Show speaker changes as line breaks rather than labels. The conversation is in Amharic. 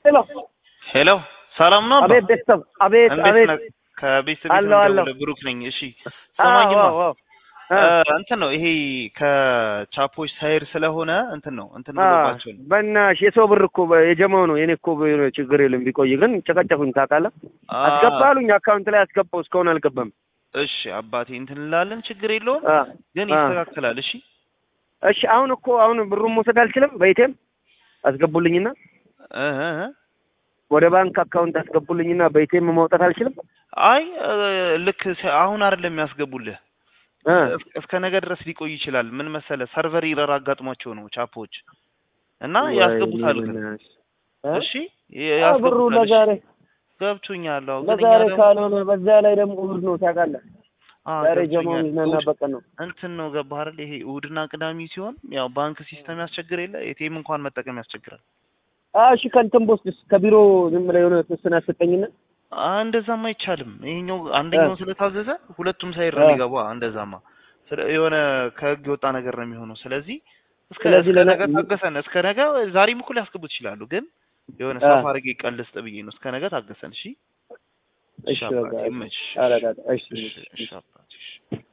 ሄሎ
ሄሎ ሰላም ነው? አባ?
አቤት ቤተሰብ አቤት
እንዴት
አቤት
ነህ? ከቤተሰብ
አለሁ፣ አለሁ።
ብሩክ ነኝ። እሺ
አዎ
ሰማኝማ
አዎ አዎ
እ፣ እንትን ነው ይሄ ከቻፖች ሳይድ ስለሆነ እንትን ነው እንትን
አ
ብሎባቸው ነው።
በእናትሽ የሰው ብር እኮ በ- የጀማው ነው የኔ እኮ ብር ችግር የለም ቢቆይ ግን ጨቀጨቁኝ ታውቃለህ
አ፣
አስገባ አሉኝ አካውንት ላይ አስገባው እስካሁን አልገባም
እሺ አባቴ እንትን እንላለን፣ ችግር የለውም
አ
ግን
አ
ይስተካከላል። እሺ
እሺ አሁን እኮ አሁን ብሩን መውሰድ አልችልም በኢቴም አስገቡልኝና
እ እ እ።
ወደ ባንክ አካውንት አስገቡልኝና በኢቴም ማውጣት አልችልም
አይ እ፣ ልክ ሲ- አሁን አይደለም የሚያስገቡልህ
እ
እስ- እስከ ነገ ድረስ ሊቆይ ይችላል። ምን መሰለህ ሰርቨር ኢረር አጋጥሟቸው ነው ቻፖች እና ያስገቡታል ግን
ወይኔ እ?
እሺ
አ ብሩ
ያስገቡታል። እሺ
ለዛሬ
ገብቶኛል። አዎ ግን እኛ
ለዛሬ
ደግሞ
ካልሆነ በዛ ላይ ደግሞ እሑድ ነው ታውቃለህ
አ
ዛሬ ጀማው
ገብቶኛል።
የሚዝናና
እሑድ
በቀን ነው
እንትን ነው ገባህ አይደል? ይሄ እሑድና ቅዳሜ ሲሆን ያው ባንክ ሲስተም ያስቸግር የለ ኤቲኤም እንኳን መጠቀም ያስቸግራል።
አ እሺ ከእንትን ቦስድስ ከቢሮ ዝም ብለህ የሆነ ተወሰነ አሰጠኝና
አ እንደዛማ አይቻልም። ይሄኛው አንደኛው ስለታዘዘ ሁለቱም ሳይድ ነው
አ
የሚገባ። እንደዛማ ስለ የሆነ ከህግ የወጣ ነገር ነው የሚሆነው። ስለዚህ እስከ
ስለዚህ
እስከ
ለነ
ነገ ታገሰን። እስከ ነገ ዛሬም እኮ ሊያስገቡት ይችላሉ፣ ግን የሆነ
አ
ሰፋ አድርጌ ቀልስጥ ብዬ ነው። እስከ ነገ ታገሰን። እሺ እሺ
እሺ
አባቴ
በቃ እሺ
ይመችሽ።
ኧረ ዳዳ እሺ
እሺ
እሺ
እሺ አባቴ እሺ